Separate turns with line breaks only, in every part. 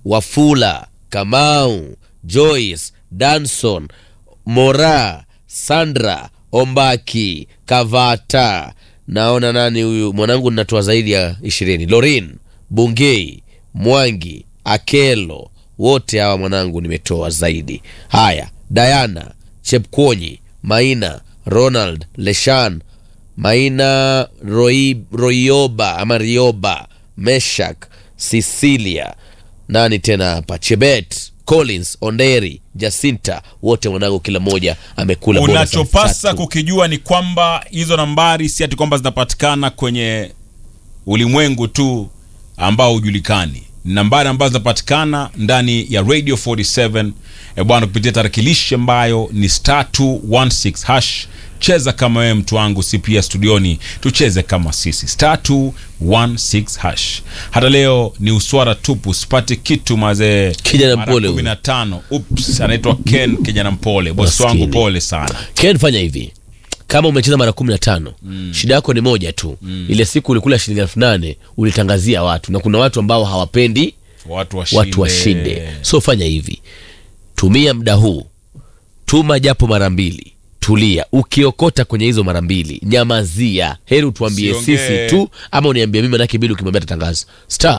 Wafula, Kamau, Joyce, Danson, Mora, Sandra, Ombaki, Kavata. Naona nani huyu mwanangu, ninatoa zaidi ya ishirini. Lorin, Bungei, Mwangi, Akelo, wote hawa mwanangu nimetoa zaidi. Haya, Diana, Chepkwonyi, Maina, Ronald, Leshan, Maina, Roi, Royoba ama Rioba, Meshak, Cecilia, nani tena hapa, Chebet, Collins, Onderi, Jacinta, wote mwanangu, kila mmoja amekula bonus elfu
unachopasa
tatu.
kukijua ni kwamba hizo nambari si ati kwamba zinapatikana kwenye ulimwengu tu ambao hujulikani Ni nambari ambazo zinapatikana ndani ya radio 47 e bwana kupitia tarakilishi ambayo ni star 216 hash cheza kama wewe mtu wangu si pia studioni tucheze kama sisi star 216 hash hata leo ni uswara tupu sipati kitu mazee
Kijana
Mara
mpole huyu.
15 ups anaitwa ken kijana mpole bosi wangu
Maskini.
pole sana
Ken, fanya hivi kama umecheza mara kumi na tano shida yako ni moja tu ile siku ulikula shilingi elfu nane ulitangazia watu na kuna watu ambao hawapendi
watu washinde,
watu washinde so fanya hivi tumia muda huu tuma japo mara mbili tulia ukiokota kwenye hizo mara mbili nyamazia heri utuambie
Usiongee.
sisi tu ama uniambie mimi manake bili ukimwambia tatangazo star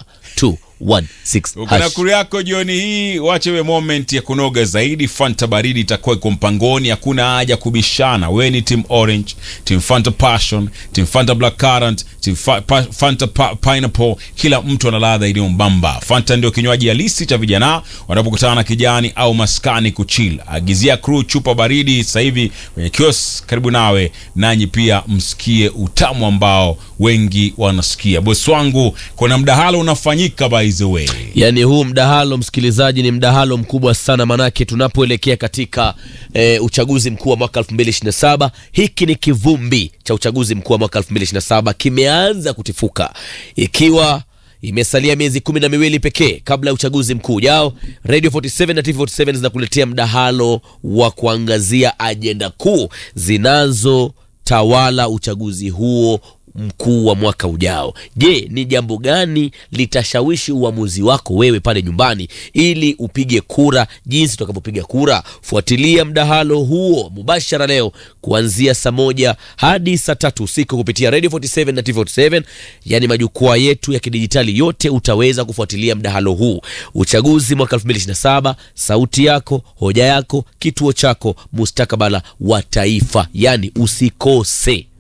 216
ukina
hash.
kuru yako jioni hii wache we moment ya kunoga zaidi fanta baridi itakuwa iko mpangoni hakuna haja kubishana we ni team orange team fanta passion team fanta black currant team fa pa fanta pa pineapple kila mtu ana ladha iliyo mbamba fanta ndio kinywaji halisi cha vijana wanapokutana na kijani au maskani kuchil agizia crew chupa baridi sasa hivi kwenye kios karibu nawe nanyi pia msikie utamu ambao wengi wanasikia bosi wangu kuna mdahalo unafanyika by the way
yaani huu mdahalo msikilizaji ni mdahalo mkubwa sana manake tunapoelekea katika e, uchaguzi mkuu wa mwaka 2027 hiki ni kivumbi cha uchaguzi mkuu wa mwaka 2027 kimeanza kutifuka ikiwa imesalia miezi kumi na miwili pekee kabla ya uchaguzi mkuu ujao radio 47 na tv 47 zinakuletea mdahalo wa kuangazia ajenda kuu zinazotawala uchaguzi huo mkuu wa mwaka ujao. Je, ni jambo gani litashawishi uamuzi wako wewe pale nyumbani ili upige kura jinsi utakavyopiga kura? Fuatilia mdahalo huo mubashara leo kuanzia saa moja hadi saa tatu usiku kupitia Radio 47 na TV 47, yani majukwaa yetu ya kidijitali yote. Utaweza kufuatilia mdahalo huu, uchaguzi mwaka 2027, sauti yako, hoja yako, kituo chako, mustakabala wa taifa, yani usikose.